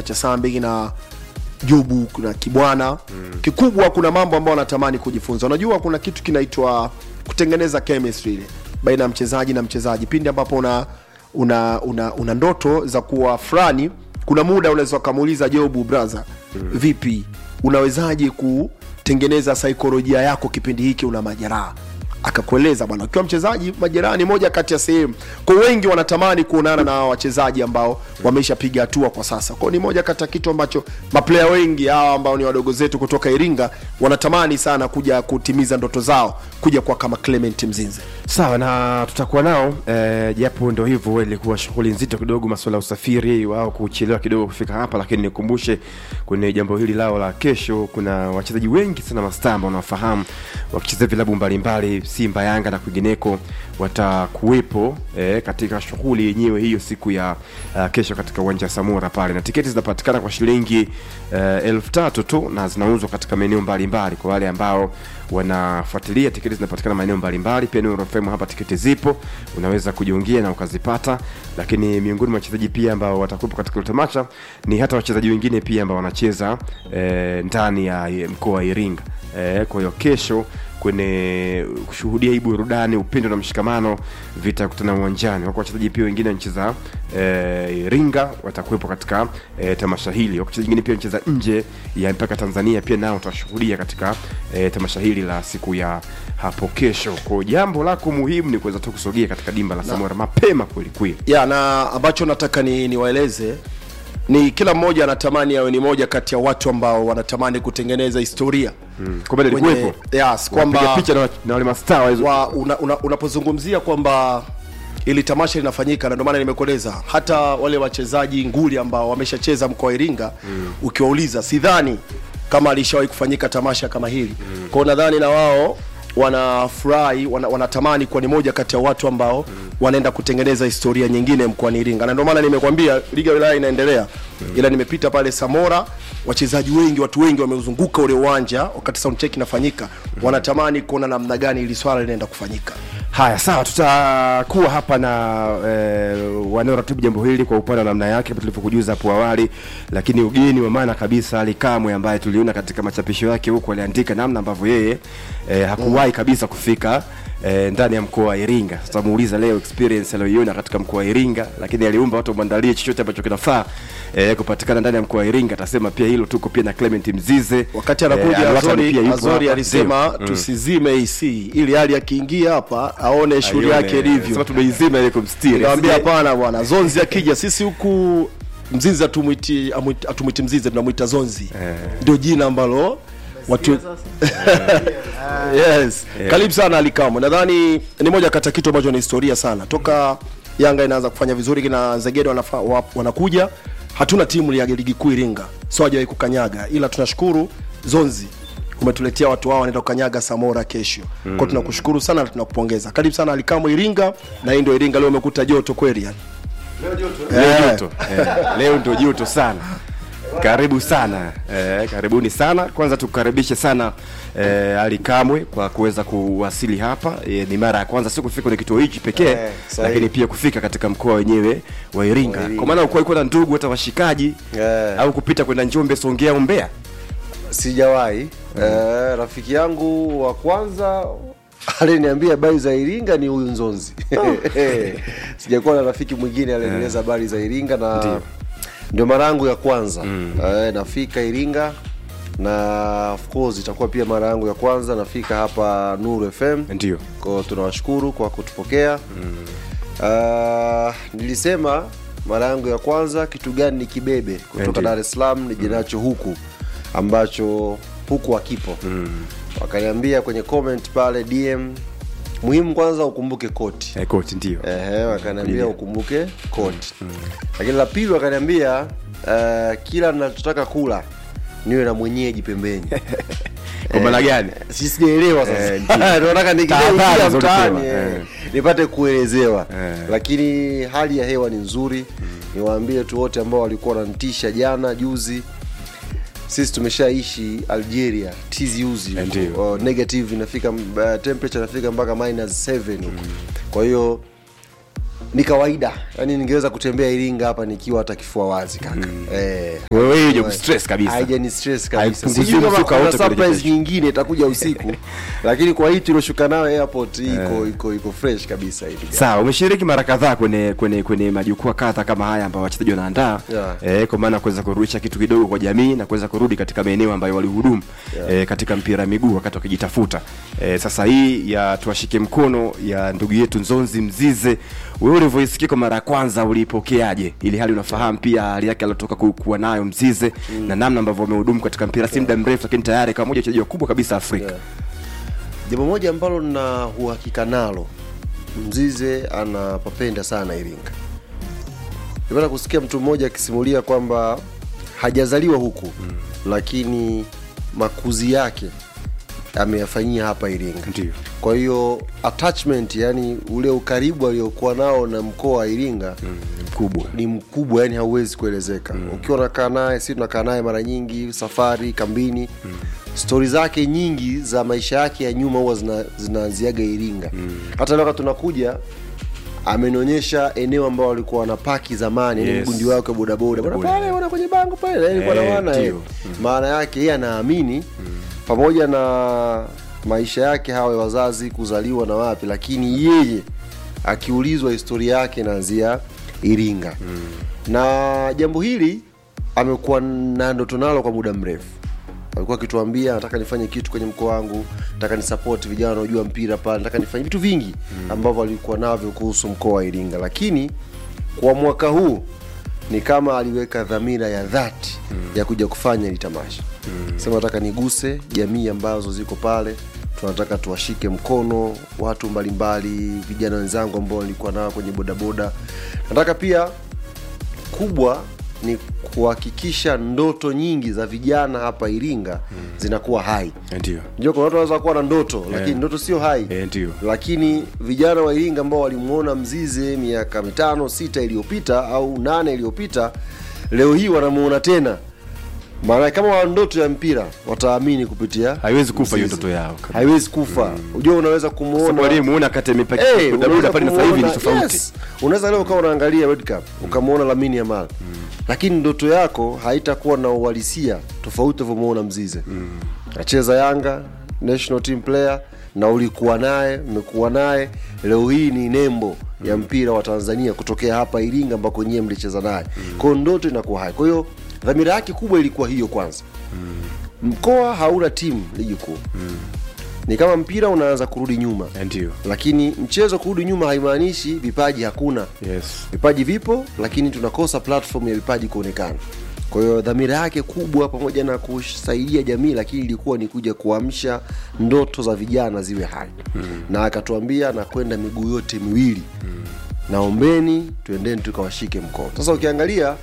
kina chasambi kina jubu kuna kibwana mm. kikubwa kuna mambo ambayo wanatamani kujifunza unajua kuna kitu kinaitwa kutengeneza chemistry ile baina ya mchezaji na mchezaji pindi ambapo una una, una, una ndoto za kuwa fulani kuna muda unaweza ukamuuliza jobu braha mm. vipi unawezaje kutengeneza saikolojia yako kipindi hiki una majeraha akakueleza bwana ukiwa mchezaji majeraha ni moja kati ya sehemu kwa wengi wanatamani kuonana na hawa wachezaji ambao wameshapiga hatua kwa sasa kwao ni moja kati ya kitu ambacho maplaya wengi hawa ambao ni wadogo zetu kutoka iringa wanatamani sana kuja kutimiza ndoto zao kuja kwa kama clement mzinze sawa na tutakuwa nao eh, japo ndo hivyo ilikuwa shughuli nzito kidogo masuala ya usafiri wao kuchelewa kidogo kufika hapa lakini nikumbushe kwenye jambo hili lao la kesho kuna wachezaji wengi sana mastaa ambao wanawafahamu wakichezea vilabu mbalimbali simba yanga na kwingineko watakuwepo eh, katika shughuli yenyewe hiyo siku ya uh, kesho katika uwanja wa samora pale na tiketi zinapatikana kwa shilingi uh, elfu tatu tu na zinauzwa katika maeneo mbalimbali kwa wale ambao wanafuatilia tiketi zinapatikana maeneo mbalimbali pia Nuru FM hapa tiketi zipo unaweza kujiungia na ukazipata lakini miongoni mwa wachezaji pia ambao watakuwepo katika hilo tamasha ni hata wachezaji wengine pia ambao wanacheza eh, ndani ya mkoa wa iringa eh, kwa hiyo kesho kwenye kushuhudia hii burudani upendo na mshikamano vitakutana uwanjani wako wachezaji pia wengine wanacheza eh, iringa watakuwepo katika eh, tamasha hili wako wachezaji wengine pia wanacheza nje ya mpaka tanzania pia nao watashuhudia katika eh, tamasha hili la siku ya hapo kesho kwa jambo lako muhimu ni kuweza tu kusogea katika dimba la samora mapema kwelikweli ya na ambacho nataka ni niwaeleze ni kila mmoja anatamani awe ni moja kati ya watu ambao wanatamani kutengeneza historia mm. kwamba Kwenye- lilikuwepo yes, kwamba Wapiga picha na, na wale mastaa wa- wa, una, una, unapozungumzia kwamba ili tamasha linafanyika na ndio maana nimekueleza hata wale wachezaji nguli ambao wameshacheza mkoa wa iringa mm. ukiwauliza sidhani kama alishawahi kufanyika tamasha kama hili mm. kwao nadhani na wao wanafurahi wana, wanatamani kuwa ni moja kati ya watu ambao mm. wanaenda kutengeneza historia nyingine mkoani iringa na ndio maana nimekwambia liga ya wilaya inaendelea mm. ila nimepita pale samora wachezaji wengi watu wengi wameuzunguka ule uwanja wakati soundcheck inafanyika mm. wanatamani kuona namna gani ili swala linaenda kufanyika haya sawa tutakuwa hapa na eh, wanaoratibu jambo hili kwa upande wa namna yake kama tulivyokujuza hapo awali lakini ugeni wa maana kabisa ali kamwe ambaye tuliona katika machapisho yake huku aliandika namna ambavyo yeye eh, hakuwahi kabisa kufika eh, ndani ya mkoa wa iringa tutamuuliza leo experience aliyoiona katika mkoa wa iringa lakini aliumba watu wamwandalie chochote ambacho kinafaa eh, kupatikana ndani ya mkoa wa iringa atasema pia hilo tuko pia na clement mzize wakati anakuja Eh, Alwatan Azori, pia yupo Azori hapa. alisema Ndio. tusizime AC ili hali akiingia hapa aone shughuli Aione. yake ilivyo. Sema tumeizima ile kumstiri Nikamwambia Asije- hapana bwana, Zonzi akija sisi huku Mzizi atumwiti amwiti- atumwiti Mzizi tunamwita Zonzi. Ndio jina ambalo watu yes. Karibu sana Alikamo. Nadhani ni moja kati ya kitu ambacho ni historia sana. Toka Yanga inaanza kufanya vizuri kina Zegede wanafa, wa, wanakuja hatuna timu ya ligi kuu Iringa. So hajawahi kukanyaga ila tunashukuru Zonzi umetuletea watu wao wanaenda kukanyaga Samora kesho. Mm. Kwa tunakushukuru sana na tunakupongeza. Karibu sana Alikamo Iringa na hii ndio Iringa leo umekuta joto kweli yani. leo Eh. joto eh, leo ndo joto sana karibu sana eh, karibuni sana kwanza tukukaribishe sana eh, ali kamwe kwa kuweza kuwasili hapa eh, ni mara ya kwanza si kufika kwenye kituo hichi pekee Eh, sahihi. lakini pia kufika katika mkoa wenyewe wa iringa Wa Iringa. kwa maana ukuwa na ndugu hata washikaji Eh. au kupita kwenda njombe songea umbea sijawahi eh, rafiki yangu wa kwanza aliniambia habari za iringa ni huyu nzonzi sijakuwa na rafiki mwingine alinieleza habari za iringa na Ndio. ndio mara yangu ya kwanza eh, nafika iringa na of course itakuwa pia mara yangu ya kwanza nafika hapa nuru fm ndio kwao tunawashukuru kwa kutupokea Ah, nilisema mara yangu ya kwanza kitu gani ni kibebe kutoka Ndiyo. dar es salaam nije nacho huku ambacho huku hakipo wakaniambia kwenye comment pale dm muhimu kwanza ukumbuke koti eh, koti ndio Ehe, wakaniambia Ndiyo. ukumbuke koti lakini la pili wakaniambia uh, kila nachotaka kula niwe na mwenyeji pembeni kwa maana gani si sijaelewa sasa Eh, ndio. Ndio nataka nikija Tahadhari ukia zilizopewa, mtaani eh, eh. nipate kuelezewa Eh. lakini hali ya hewa ni nzuri niwaambie tu wote ambao walikuwa wananitisha jana juzi sisi tumeshaishi algeria tiziuzi Eh, ndio. uh, negative inafika uh, temperature inafika mpaka minus 7 huko kwa hiyo ni kawaida yani ningeweza kutembea iringa hapa nikiwa hata kifua wazi kaka eh, Wewe hiyo haijakustress kabisa. haijani stress kabisa Haipunguzii sijui kama mzuka kuna wote kwenye surprise kesho. nyingine itakuja usiku lakini kwa hii tulioshuka nayo airport iko iko iko fresh kabisa hivi sawa umeshiriki mara kadhaa kwenye kwenye kwenye majukwaa kadha kama haya ambayo wachezaji wanaandaa Yeah. eh, kwa maana ya kuweza kurudisha kitu kidogo kwa jamii na kuweza kurudi katika maeneo ambayo walihudumu Yeah. eh, katika mpira wa miguu wakati wakijitafuta eh, sasa hii ya tuwashike mkono ya ndugu yetu nzonzi mzize wewe ulivyoisikia kwa mara ya kwanza uliipokeaje ili hali unafahamu pia hali yake aliotoka ku- kuwa nayo mzize na namna ambavyo wamehudumu katika mpira si muda mrefu lakini tayari kama moja wachezaji wakubwa kabisa afrika Yeah. jambo moja ambalo na uhakika nalo mzize anapapenda sana iringa nimepata kusikia mtu mmoja akisimulia kwamba hajazaliwa huku mm. lakini makuzi yake ameyafanyia hapa iringa Ndiyo. kwa hiyo attachment yani ule ukaribu aliokuwa nao na mkoa wa iringa mm mkubwa ni mkubwa yani hauwezi kuelezeka mm. ukiwa unakaa naye si tunakaa naye mara nyingi safari kambini mm. stori zake nyingi za maisha yake ya nyuma huwa zina- zinaanziaga iringa mm. hata leo wakati tunakuja amenionyesha eneo ambao walikuwa wanapaki zamani yes. Yes. mgundi wake wa bodaboda bwana Boda. pale bwana kwenye bango pale alikuwa Eh, nawana eh. ndio. maana yake yeye anaamini pamoja na maisha yake hawa ya wazazi kuzaliwa na wapi lakini yeye akiulizwa historia yake inaanzia iringa mm. na jambo hili amekuwa na ndoto nalo kwa muda mrefu alikuwa akituambia nataka nifanye kitu kwenye mkoa wangu nataka nisapoti vijana wanaojua mpira pale nataka nifanye vitu vingi ambavyo alikuwa navyo kuhusu mkoa wa iringa lakini kwa mwaka huu ni kama aliweka dhamira ya dhati mm. ya kuja kufanya hili tamasha mm. sema nataka niguse jamii ambazo ziko pale tunataka tuwashike mkono watu mbalimbali vijana wenzangu ambao nilikuwa nao kwenye bodaboda nataka pia kubwa ni kuhakikisha ndoto nyingi za vijana hapa iringa mm. zinakuwa hai ndio ndio kuna watu wanaweza kuwa na ndoto lakini ndoto sio hai Eh, ndio. lakini vijana wa iringa ambao walimuona mzize miaka mitano sita iliyopita au nane iliyopita leo hii wanamuona tena maana kama wana ndoto ya mpira wataamini kupitia haiwezi kufa hiyo Mzize. ndoto yao haiwezi kufa ujua unaweza sababu kumuona aliyemuona kati ya mipaka Eh, bodaboda unaweza pale na sasa hivi ni kumuona- tofauti yes. unaweza leo ukawa unaangalia World Cup ukamwona Lamine Yamal lakini ndoto yako haitakuwa na uhalisia tofauti ulivyomuona Mzize acheza Yanga national team player na ulikuwa naye mmekuwa naye leo hii ni nembo ya mpira wa Tanzania kutokea hapa Iringa ambako nyie mlicheza naye kwa hiyo ndoto inakuwa hai kwa hiyo dhamira yake kubwa ilikuwa hiyo kwanza mkoa hauna timu ligi kuu ni kama mpira unaanza kurudi nyuma Eh, ndio lakini mchezo kurudi nyuma haimaanishi vipaji hakuna yes vipaji vipo lakini tunakosa platform ya vipaji kuonekana kwa hiyo dhamira yake kubwa pamoja na kusaidia jamii lakini ilikuwa ni kuja kuamsha ndoto za vijana ziwe hai hmm. na akatuambia na kwenda miguu yote miwili hmm. naombeni tuendeni tukawashike mkono sasa ukiangalia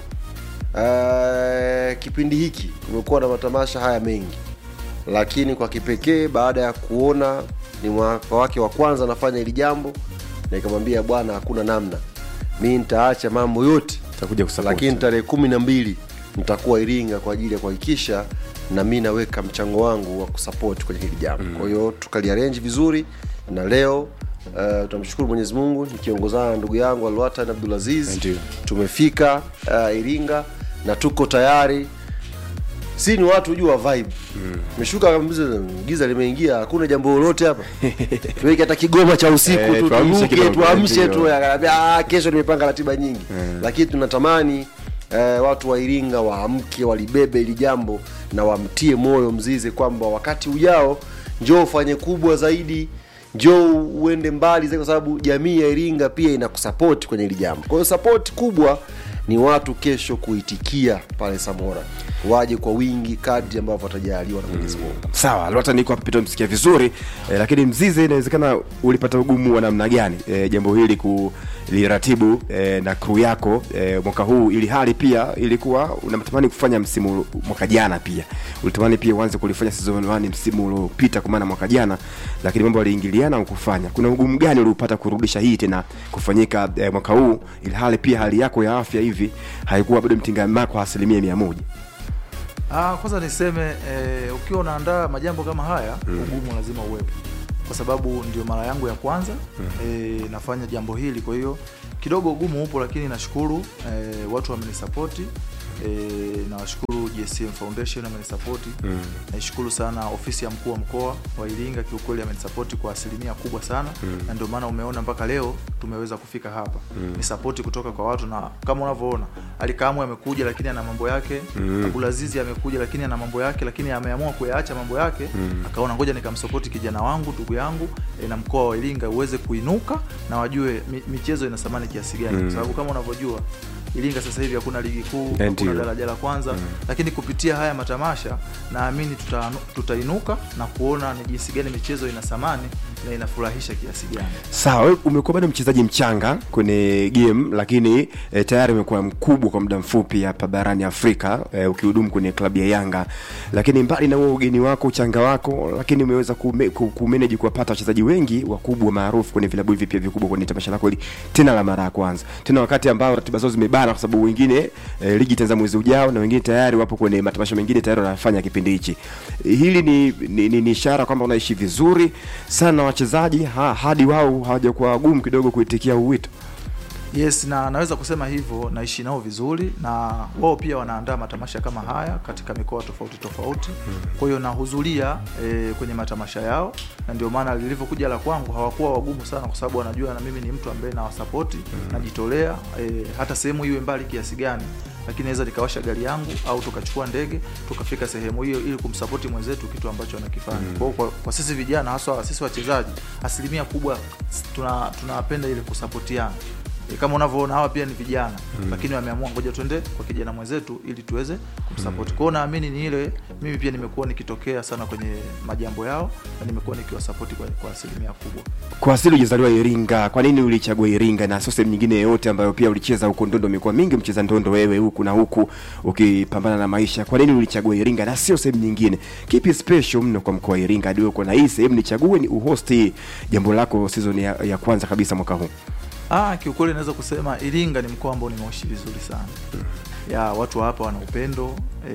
uh, kipindi hiki kumekuwa na matamasha haya mengi lakini kwa kipekee baada ya kuona ni mwaka wake wa kwanza anafanya hili jambo nikamwambia bwana hakuna namna mi nitaacha mambo yote takuja kusupport. lakini tarehe kumi na mbili nitakuwa iringa kwa ajili ya kuhakikisha na mi naweka mchango wangu wa kusapoti kwenye hili jambo mm. kwa hiyo tukaliarenji vizuri na leo uh, tunamshukuru mwenyezi mungu nikiongozana na ndugu yangu alwatan abdulaziz Ndio. tumefika uh, iringa na tuko tayari si ni watu jua vibe meshuka kabisa giza limeingia hakuna jambo lolote hapa tuweke hata kigoma cha usiku Eh, tu tuamshe turuke kidogo, tuamshe ndio. tu akaniambia "Ah, kesho nimepanga ratiba nyingi lakini tunatamani eh, watu wa iringa waamke walibebe hili jambo na wamtie moyo mzize kwamba wakati ujao njoo ufanye kubwa zaidi njoo uende mbali zaidi kwa sababu jamii ya iringa pia inakusapoti kwenye hili jambo kwa hiyo sapoti kubwa ni watu kesho kuitikia pale samora waje kwa wingi kadri ambavyo watajaliwa na mwenyezi mungu sawa lota niko hapa pita msikia vizuri eh, lakini mzize inawezekana ulipata ugumu wa namna gani eh, jambo hili kuliratibu eh, na crew yako eh, mwaka huu ili hali pia ilikuwa unatamani kufanya msimu mwaka jana pia ulitamani pia uanze kulifanya season 1 msimu uliopita kwa maana mwaka jana lakini mambo yaliingiliana ukufanya kuna ugumu gani uliopata kurudisha hii tena kufanyika eh, mwaka huu ili hali pia hali yako ya afya hivi haikuwa bado mtingamaa kwa asilimia mia moja Ah, kwanza niseme eh, ukiwa unaandaa majambo kama haya ugumu lazima uwepo kwa sababu ndio mara yangu ya kwanza e, nafanya jambo hili kwa hiyo kidogo ugumu upo lakini nashukuru e, watu wamenisapoti e, nawashukuru GSM Foundation amenisapoti Mm. naishukuru sana ofisi ya mkuu wa mkoa wa Iringa kiukweli amenisapoti kwa asilimia kubwa sana Mm. na ndio maana umeona mpaka leo tumeweza kufika hapa Mm. ni sapoti kutoka kwa watu na kama unavyoona Alikamwe amekuja lakini ana mambo yake Mm. Abulazizi amekuja lakini ana mambo yake lakini ameamua kuyaacha mambo yake Mm. akaona ngoja nikamsapoti kijana wangu ndugu yangu e, na mkoa wa Iringa uweze kuinuka na wajue mi, michezo ina thamani kiasi gani Mm. kwa sababu kama unavyojua Iringa sasa hivi hakuna ligi kuu, Ndio. hakuna daraja la kwanza Mm. lakini kupitia haya matamasha naamini tuta, tutainuka na kuona ni jinsi gani michezo ina thamani na inafurahisha kiasi gani. Sawa, wewe umekuwa bado mchezaji mchanga kwenye game, lakini e, tayari umekuwa mkubwa kwa muda mfupi hapa barani Afrika e, ukihudumu kwenye klabu ya Yanga. Lakini mbali na huo ugeni wako, uchanga wako, lakini umeweza kume- ku- kumanage kuwapata wachezaji wengi wakubwa maarufu kwenye vilabu hivi pia vikubwa kwenye tamasha lako hili, tena la mara ya kwanza, tena wakati ambao ratiba zao zimebana, kwa sababu wengine e, ligi itaanza mwezi ujao na wengine tayari wapo kwenye matamasha mengine tayari wanafanya kipindi hichi. E, hili ni, ni, ni, ni ishara kwamba unaishi vizuri sana na wachezaji ha, hadi wao hawajakuwa wagumu kidogo kuitikia huu wito. Yes, na naweza kusema hivyo, naishi nao vizuri na wao pia wanaandaa matamasha kama haya katika mikoa tofauti tofauti. Kwa hiyo nahudhuria e, kwenye matamasha yao, na ndio maana lilivyokuja la kwangu hawakuwa wagumu sana, kwa sababu wanajua na mimi ni mtu ambaye nawasapoti, najitolea e, hata sehemu iwe mbali kiasi gani lakini naweza nikawasha gari yangu au tukachukua ndege tukafika sehemu hiyo ili kumsapoti mwenzetu kitu ambacho anakifanya. Kwa, hiyo kwa, kwa sisi vijana haswa sisi wachezaji asilimia kubwa tuna tunapenda ile kusapotiana. E, kama unavyoona hawa pia ni vijana lakini wameamua ngoja twende kwa kijana mwenzetu ili tuweze kumsapoti. Kwa hiyo naamini ni ile mimi pia nimekuwa nikitokea sana kwenye majambo yao na nimekuwa nikiwasapoti kwa, kwa asilimia kubwa. Kwa asili ujazaliwa Iringa, kwa nini ulichagua Iringa na sio sehemu nyingine yoyote ambayo pia ulicheza huko ndondo? Imekuwa mingi mcheza ndondo wewe huku na huku ukipambana na maisha. Kwa nini ulichagua Iringa na sio sehemu nyingine? Kipi special mno kwa mkoa wa Iringa hadi wewe uko na hii sehemu nichague ni uhost hii jambo lako season ya, ya kwanza kabisa mwaka huu? Ah, kiukweli naweza kusema Iringa ni mkoa ambao nimeishi vizuri sana. Ya watu wa hapa wana upendo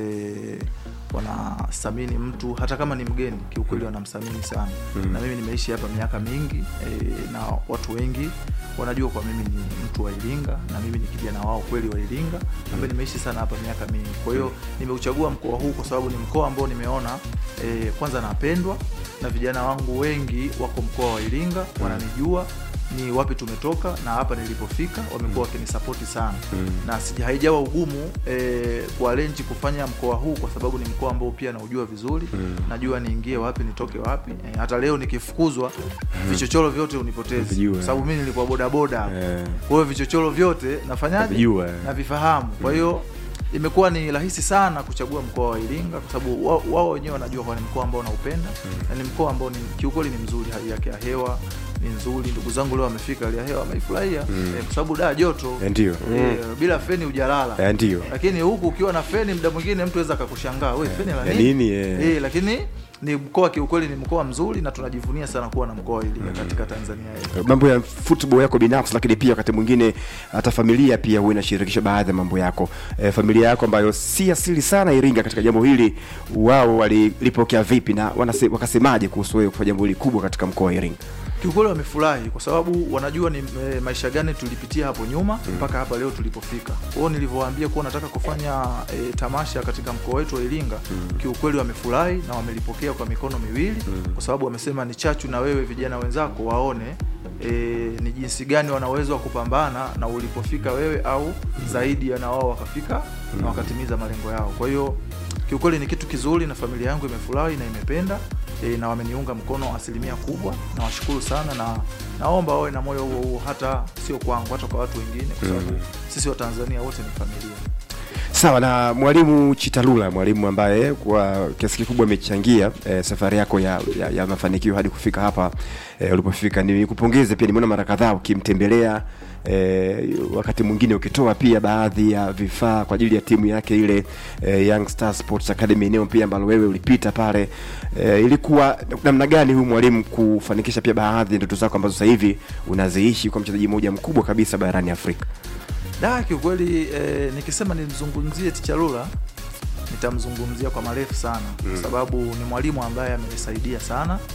e, wanathamini mtu hata kama ni mgeni, kiukweli wanamthamini sana. Na mimi nimeishi hapa miaka mingi e, na watu wengi wanajua kwa mimi ni mtu wa Iringa na mimi ni kijana wao kweli wa Iringa ambaye nimeishi sana hapa miaka mingi. Kwa hiyo nimeuchagua mkoa huu kwa sababu ni mkoa ambao nimeona e, kwanza napendwa na vijana wangu wengi wako mkoa wa Iringa, wananijua ni wapi tumetoka na hapa nilipofika, wamekuwa wakinisapoti sana na sija haijawa ugumu eh, kuarenji kufanya mkoa huu kwa sababu ni mkoa ambao pia naujua vizuri najua niingie wapi nitoke wapi eh, hata leo nikifukuzwa vichochoro vyote unipotezi Vijua. kwa sababu mimi nilikuwa bodaboda Eh. kwa hiyo vichochoro vyote nafanyaje Vijua, eh. navifahamu kwa hiyo imekuwa ni rahisi sana kuchagua mkoa wa Iringa kwa sababu wa- wao wenyewe wanajua kwa ni mkoa ambao naupenda na ni mkoa ambao ni kiukweli ni mzuri, hali yake ya hewa ni nzuri. Ndugu zangu leo wamefika, hali ya hewa wameifurahia eh, kwa sababu da joto Eh, Ndio. eh, bila feni hujalala Eh, Ndio. lakini huku ukiwa na feni muda mwingine mtu aweza akakushangaa we feni la ya nini? nini, eh? Eh, lakini ni mkoa kiukweli ni mkoa mzuri na tunajivunia sana kuwa na mkoa wa Iringa katika Tanzania yetu. mambo ya football yako binafsi, lakini pia wakati mwingine hata familia pia huwa inashirikisha baadhi ya mambo yako. E, familia yako ambayo si asili sana Iringa katika jambo hili, wao walilipokea vipi na wanase, wakasemaje kuhusu wewe kufanya jambo hili kubwa katika mkoa wa Iringa? Kiukweli wamefurahi kwa sababu wanajua ni e, maisha gani tulipitia hapo nyuma mpaka hapa leo tulipofika. Kwa hiyo nilivyowaambia kuwa nataka kufanya e, tamasha katika mkoa wetu wa Iringa, kiukweli wamefurahi na wamelipokea kwa mikono miwili kwa sababu wamesema ni chachu na wewe vijana wenzako waone e, ni jinsi gani wana uwezo wa kupambana na ulipofika wewe au zaidi ya na wao wakafika na wakatimiza malengo yao. Kwa hiyo kiukweli ni kitu kizuri na familia yangu imefurahi na imependa e, na wameniunga mkono asilimia kubwa. Nawashukuru sana na naomba wawe na moyo huo huo, hata sio kwangu, hata kwa watu wengine, kwa sababu sisi Watanzania wote ni familia. Sawa na mwalimu Chitalula, mwalimu ambaye kwa kiasi kikubwa amechangia eh, safari yako ya, ya, ya mafanikio hadi kufika hapa eh, ulipofika. Nikupongeze pia, nimeona mara kadhaa ukimtembelea eh, wakati mwingine ukitoa pia baadhi ya vifaa kwa ajili ya timu yake ile eh, Young Star Sports Academy, eneo pia ambalo wewe ulipita pale. Eh, ilikuwa namna gani huyu mwalimu kufanikisha pia baadhi ya ndoto zako ambazo sasa hivi unaziishi kwa mchezaji mmoja mkubwa kabisa barani Afrika? Da, kiukweli eh, nikisema nimzungumzie Tichalula nitamzungumzia kwa marefu sana kwa sababu ni mwalimu ambaye amenisaidia sana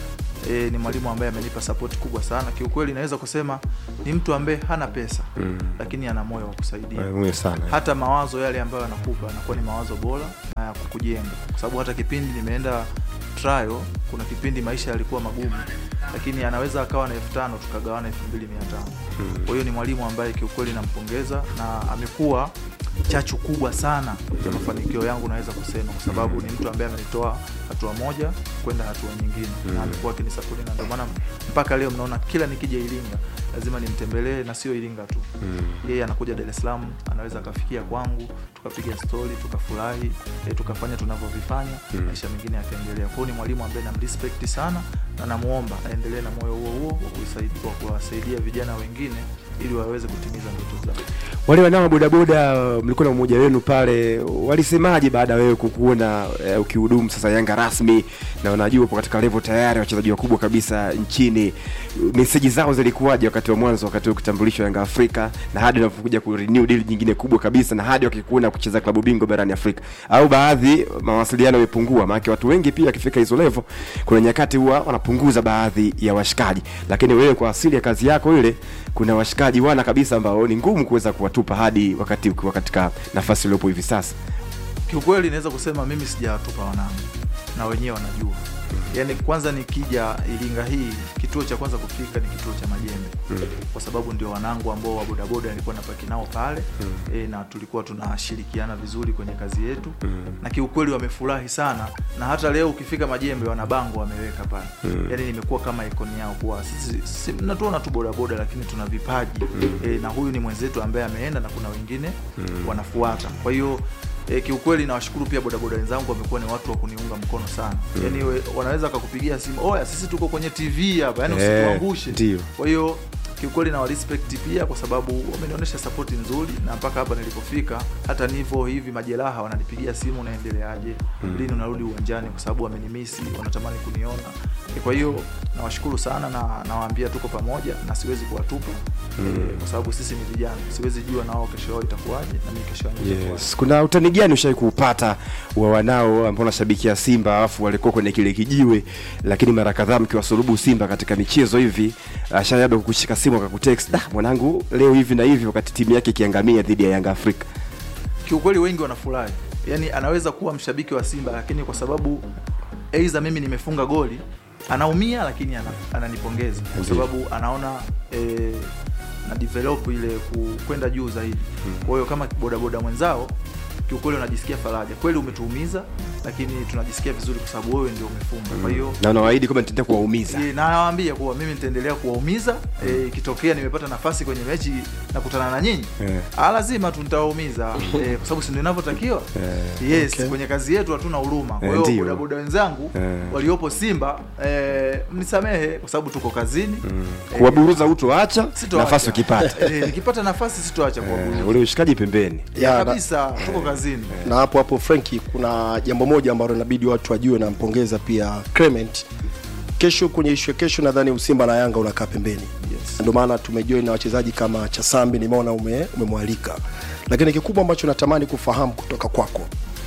e, ni mwalimu ambaye amenipa support kubwa sana kiukweli naweza kusema ni mtu ambaye hana pesa Mm. lakini ana moyo wa kusaidia Muhimu sana hata mawazo yale ambayo anakupa yanakuwa ni mawazo bora na ya kukujenga kwa sababu hata kipindi nimeenda trial kuna kipindi maisha yalikuwa magumu lakini anaweza akawa na elfu tano tukagawana elfu mbili mia tano kwa hiyo ni mwalimu ambaye kiukweli nampongeza na amekuwa chachu kubwa sana ya mafanikio yangu naweza kusema kwa sababu ni mtu ambaye amenitoa hatua moja kwenda hatua nyingine na amekuwa akinisapoti na ndio maana mpaka leo mnaona kila nikija iringa lazima nimtembelee na sio iringa tu yeye anakuja dar es salaam anaweza akafikia kwangu tukapiga stori tukafurahi eh, tukafanya tunavyovifanya maisha mengine yakaendelea kwao ni mwalimu ambaye namrespect sana na namuomba aendelee na moyo huo huo wa kuisaidia- wa kuwasaidia vijana wengine ili waweze kutimiza ndoto zao wale wanao bodaboda mlikuwa na mmoja wenu pale walisemaje baada ya wewe kukuona eh, ukihudumu sasa yanga rasmi na wanajua upo katika level tayari wachezaji wakubwa kabisa nchini meseji zao zilikuwaje wakati wa mwanzo wakati wa kutambulishwa yanga afrika na hadi unapokuja ku renew deal nyingine kubwa kabisa na hadi wakikuona kucheza klabu bingwa barani afrika au baadhi mawasiliano yamepungua maanake watu wengi pia wakifika hizo level kuna nyakati huwa wanapunguza baadhi ya washikaji lakini wewe kwa asili ya kazi yako ile kuna washikaji wana kabisa ambao ni ngumu kuweza kuwatupa hadi wakati ukiwa katika nafasi uliopo hivi sasa kiukweli naweza kusema mimi sijawatupa wanangu na wenyewe wanajua yaani kwanza nikija iringa hii kituo cha kwanza kufika ni kituo cha majembe kwa sababu ndio wanangu ambao wa bodaboda nilikuwa napaki nao pale e, na tulikuwa tunashirikiana vizuri kwenye kazi yetu na kiukweli wamefurahi sana na hata leo ukifika majembe wana bango wameweka pale yaani nimekuwa kama ikoni yao kuwa sisi si, mnatuona tu bodaboda lakini tuna vipaji e, na huyu ni mwenzetu ambaye ameenda na kuna wengine wanafuata kwa hiyo E, kiukweli nawashukuru pia bodaboda wenzangu wamekuwa ni watu wa kuniunga mkono sana mm. yani we, wanaweza wakakupigia simu oya sisi tuko kwenye tv hapa yani Eh, usituangushe ndio. kwa hiyo kiukweli na warespect pia kwa sababu wamenionyesha sapoti nzuri na mpaka hapa nilipofika hata nivo hivi majeraha wananipigia simu unaendeleaje lini unarudi uwanjani kwa sababu wamenimisi wanatamani kuniona E, kwa hiyo nawashukuru sana na nawaambia tuko pamoja na siwezi kuwatupa e, kwa sababu sisi ni vijana siwezi jua nao kesho yao itakuwaje na mimi kesho yangu itakuwaje yes. kuna utani gani ushawai kuupata wa wanao ambao unashabikia simba alafu walikuwa kwenye kile kijiwe lakini mara kadhaa mkiwasulubu simba katika michezo hivi ashai labda kukushika simu akakutext da mwanangu leo hivi na hivi wakati timu yake ikiangamia dhidi ya yanga afrika kiukweli wengi wanafurahi yaani anaweza kuwa mshabiki wa simba lakini kwa sababu aidha mimi nimefunga goli anaumia lakini ana, ananipongeza kwa Ndiyo. sababu anaona e, na develop ile ku- kwenda juu zaidi kwa hiyo kama bodaboda mwenzao kiukweli unajisikia faraja kweli umetuumiza lakini tunajisikia vizuri kwa sababu wewe ndio umefunga kwa hiyo na unawaahidi kwamba nitaenda kuwaumiza Eh, na nawaambia kuwa mimi nitaendelea kuwaumiza eh, ikitokea nimepata nafasi kwenye mechi nakutana na nyinyi Eh. ah, lazima tu nitawaumiza eh, kwa sababu si ndio inavyotakiwa yes Okay. kwenye kazi yetu hatuna huruma kwa Eh, hiyo ndio. bodaboda wenzangu Eh. waliopo simba eh, mnisamehe kwa sababu tuko kazini Eh, kuwaburuza utoacha sitoacha. nafasi ukipata eh, nikipata nafasi sitoacha Eh, kuwaburuza ule ushikaji pembeni Ya, na- kabisa tuko kazini na hapo hapo Frenki, kuna jambo moja ambalo inabidi watu wajue, nampongeza pia Clement. Kesho kwenye ishu ya kesho, nadhani Usimba na Yanga unakaa pembeni Yes. ndio maana tumejoin na wachezaji kama Chasambi, nimeona ume, umemwalika, lakini kikubwa ambacho natamani kufahamu kutoka kwako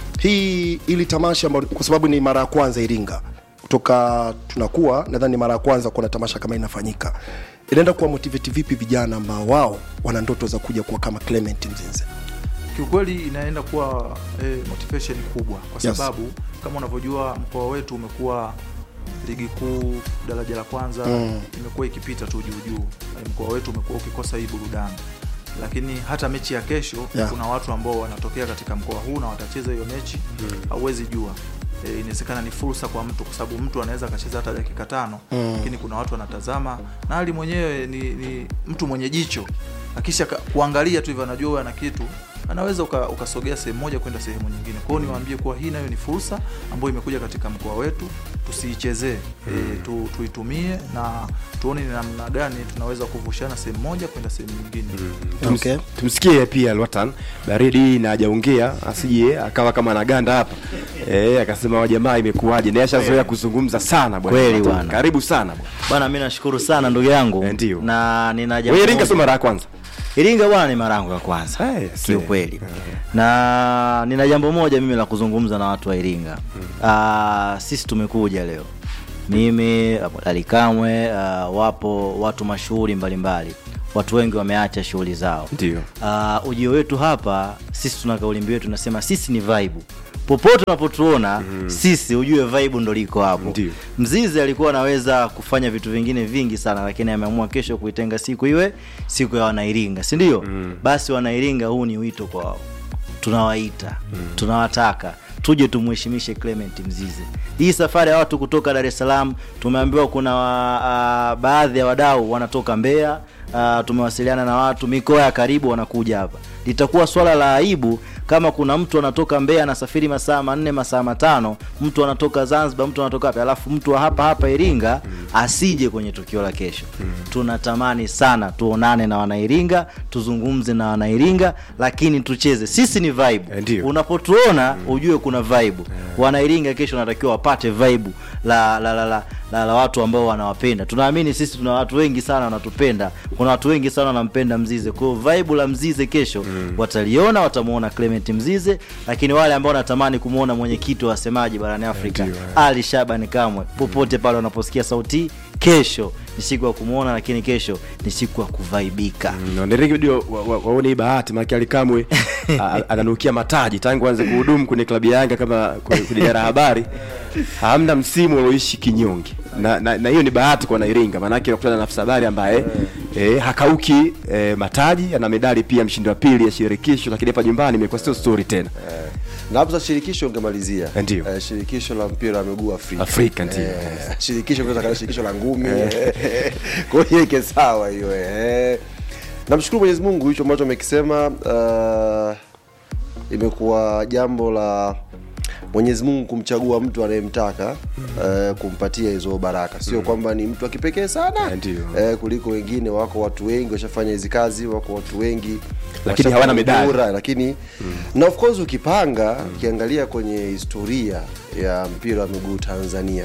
hii ili tamasha ambalo, kwa sababu ni mara ya kwanza Iringa kutoka tunakuwa, nadhani ni mara ya kwanza kuona tamasha kama inafanyika, inaenda kuwa motivate vipi vijana ambao wao wana ndoto za kuja kuwa kama Clement Mzinze? kiukweli inaenda kuwa eh, motivation kubwa kwa Yes. sababu kama unavyojua mkoa wetu umekuwa ligi kuu daraja la kwanza Mm. imekuwa ikipita tu juu juu Eh, mkoa wetu umekuwa ukikosa hii burudani lakini hata mechi ya kesho Yeah. kuna watu ambao wanatokea katika mkoa huu na watacheza hiyo mechi hauwezi jua e, inawezekana ni fursa kwa mtu kwa sababu mtu anaweza akacheza hata dakika tano Mm. lakini kuna watu wanatazama na hali mwenyewe ni, ni mtu mwenye jicho akisha ka- kuangalia tu hivyo anajua huyu ana kitu anaweza uka- ukasogea sehemu moja kwenda sehemu nyingine kwao niwaambie kuwa hii nayo ni fursa ambayo imekuja katika mkoa wetu tusiichezee e, tu, tuitumie na tuone ni namna gani tunaweza kuvushana sehemu moja kwenda sehemu nyingine Tums- Okay. tumsikie pia Lwatan baridi na hajaongea asije akawa kama anaganda hapa eh, akasema wa jamaa imekuwaje, naye ashazoea kuzungumza sana bwana. Kweli Lwatan, bwana. Karibu sana bwana. bwana mi nashukuru sana ndugu yangu Eh, ndio. na nina jambo Wewe Iringa moja. sio mara ya kwanza. Iringa bwana ni mara yangu ya kwanza Eh, yes, kiukweli eh. na nina jambo moja mimi la kuzungumza na watu wa Iringa Ah, sisi tumekuja leo mimi alikamwe uh, wapo watu mashuhuri mbalimbali watu wengi wameacha shughuli zao Ndio. uh, ujio wetu hapa sisi tuna kauli mbiu yetu tunasema sisi ni vibe popote unapotuona mm. sisi ujue vibe ndo liko hapo Ndio. mzizi alikuwa anaweza kufanya vitu vingine vingi sana lakini ameamua kesho kuitenga siku iwe siku ya wanairinga si ndio mm. basi wanairinga huu ni wito kwao tunawaita mm. tunawataka tuje tumheshimishe clement mzize hii safari ya watu kutoka dar es salaam tumeambiwa kuna uh, baadhi ya wadau wanatoka mbeya uh, tumewasiliana na watu mikoa ya karibu wanakuja hapa litakuwa swala la aibu kama kuna mtu anatoka mbeya anasafiri masaa manne masaa matano mtu anatoka zanzibar mtu anatoka wapi alafu mtu wa hapa hapa iringa asije kwenye tukio la kesho tunatamani sana tuonane na wanairinga tuzungumze na wanairinga lakini tucheze sisi ni vibe Eh, ndio. unapotuona ujue kuna vibe wanairinga kesho wanatakiwa wapate vibe la la, la, la, la, la watu ambao wanawapenda tunaamini sisi tuna watu wengi sana wanatupenda kuna watu wengi sana wanampenda mzize kwa hiyo vibe la mzize kesho mm. wataliona watamuona clement mzize lakini wale ambao wanatamani kumwona mwenyekiti wa wasemaji barani afrika Ndio, eh. ali shaban kamwe popote pale wanaposikia sauti hii, kesho ni siku ya kumwona lakini kesho ni siku ya kuvaibika wanderege wa, wa, waone hii bahati maake alikamwe a- ananukia mataji tangu anze kuhudumu kwenye klabu ya yanga kama kwenye kwenye idara ya habari hamna msimu unaoishi kinyonge na, na, na hiyo ni bahati kwa nairinga maanake nakutana na afisa habari ambaye eh, hakauki eh, mataji ana medali pia mshindi wa pili ya shirikisho lakini hapa nyumbani imekuwa sio story tena na hapo sasa shirikisho ungemalizia Ndio. eh, shirikisho la mpira wa miguu Afrika Afrika, ndio. eh, shirikisho kunaweza kama shirikisho la ngumi kwa hiyo ike sawa hiyo eh. namshukuru Mwenyezi Mungu hicho ambacho amekisema uh, imekuwa jambo la Mwenyezi Mungu kumchagua mtu anayemtaka eh, kumpatia hizo baraka, sio kwamba ni mtu wa kipekee sana Eh, ndio. eh, kuliko wengine. Wako watu wengi washafanya hizi kazi, wako watu wengi Lakini washafanya hawana medali. bora, lakini na of course ukipanga ukiangalia kwenye historia ya mpira wa miguu Tanzania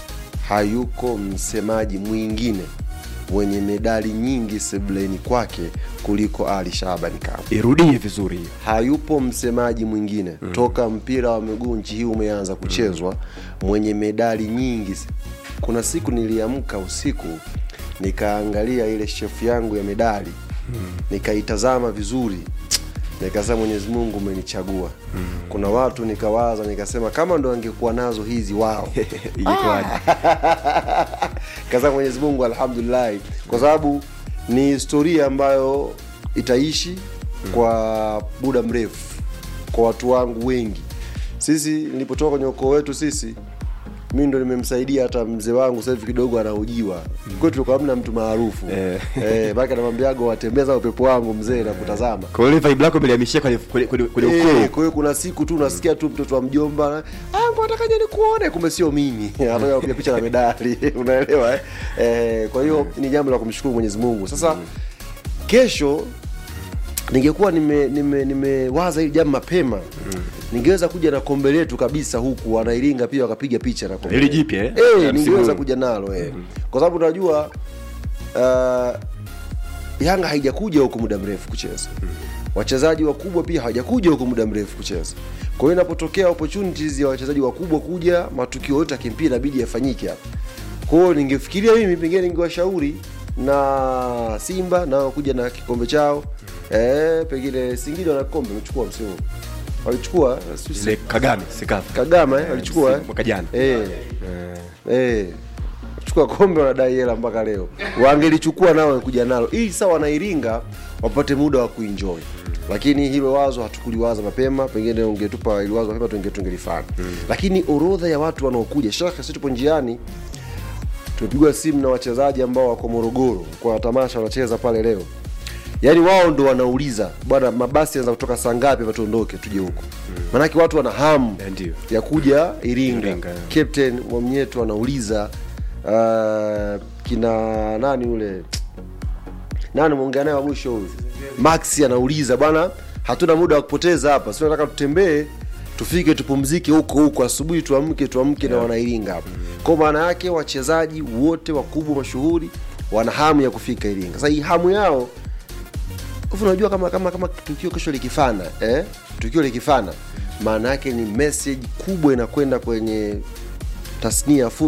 hayuko msemaji mwingine mwenye medali nyingi sebuleni kwake kuliko Ali Shabani Kamwe irudie vizuri hiyo hayupo msemaji mwingine mm. toka mpira wa miguu nchi hii umeanza kuchezwa mwenye medali nyingi kuna siku niliamka usiku nikaangalia ile shefu yangu ya medali mm. nikaitazama vizuri nikasema mwenyezi mungu umenichagua mm. kuna watu nikawaza nikasema kama ndo angekuwa nazo hizi wao ingekuwaje kasema mwenyezi mungu alhamdulillahi kwa sababu ni historia ambayo itaishi kwa muda mrefu kwa watu wangu wengi sisi nilipotoka kwenye ukoo wetu sisi mi ndo nimemsaidia hata mzee wangu sasa hivi kidogo anaujiwa kwetu tulikuwa hamna mtu maarufu Eh. eh, baki anamwambiago watembeza upepo wangu mzee na kutazama kwa hiyo ile vibe lako imelihamishia kwenye kwenye kwenye kwenye Eh, ukoo kwa hiyo kuna siku tu unasikia tu mtoto wa mjomba "Ah, nataka je nikuone kumbe sio mimi anataka kupiga picha na medali unaelewa eh? Eh, kwa hiyo ni jambo la kumshukuru mwenyezi mungu sasa kesho ningekuwa nimewaza nime, nimewaza hili jambo mapema ningeweza kuja na kombe letu kabisa huku wanairinga pia wakapiga picha na kombe Hili letu. jipya, eh? eh, Ya msimu ningeweza huu. kuja nalo eh. kwa sababu unajua uh, yanga haijakuja huku muda mrefu kucheza wachezaji wakubwa pia hawajakuja huku muda mrefu kucheza kwa hiyo inapotokea opportunities ya wachezaji wakubwa kuja matukio yote ya kimpira inabidi yafanyike hapa kwa hiyo ningefikiria mimi pengine ningewashauri na simba nao kuja na kikombe chao eh, pengine singida na kikombe wamechukua msimu huu. walichukua si- ile kagame sikafu kagama eh, walichukua eh? mwaka jana eh. Eh. chukua kombe wanadai hela mpaka leo wangelichukua nao wangekuja nalo ili saa wanairinga wapate muda wa kuenjoy lakini hilo wazo hatukuliwaza mapema pengine ungetupa ili wazo mapema tunge tungelifanya lakini orodha ya watu wanaokuja shaka sisi tupo njiani tumepigwa simu na wachezaji ambao wako morogoro kwa tamasha wanacheza pale leo yaani wao ndo wanauliza bwana mabasi yanaweza kutoka saa ngapi hapa tuondoke tuje huko maanake watu wana hamu Eh, ndio. ya kuja iringa, Iringa, yeah. captain mwamnyetu anauliza uh, kina nani ule nani mwongea naye wa mwisho huyu max anauliza bwana hatuna muda wa kupoteza hapa si nataka tutembee tufike tupumzike huko huko asubuhi tuamke tuamke na wanairinga hapa kwa maana yake wachezaji wote wakubwa mashuhuri wana hamu ya kufika iringa sasa hii hamu yao Hivi unajua kama kama kama tukio kesho likifana eh? tukio likifana maana yake ni message kubwa inakwenda kwenye tasnia ya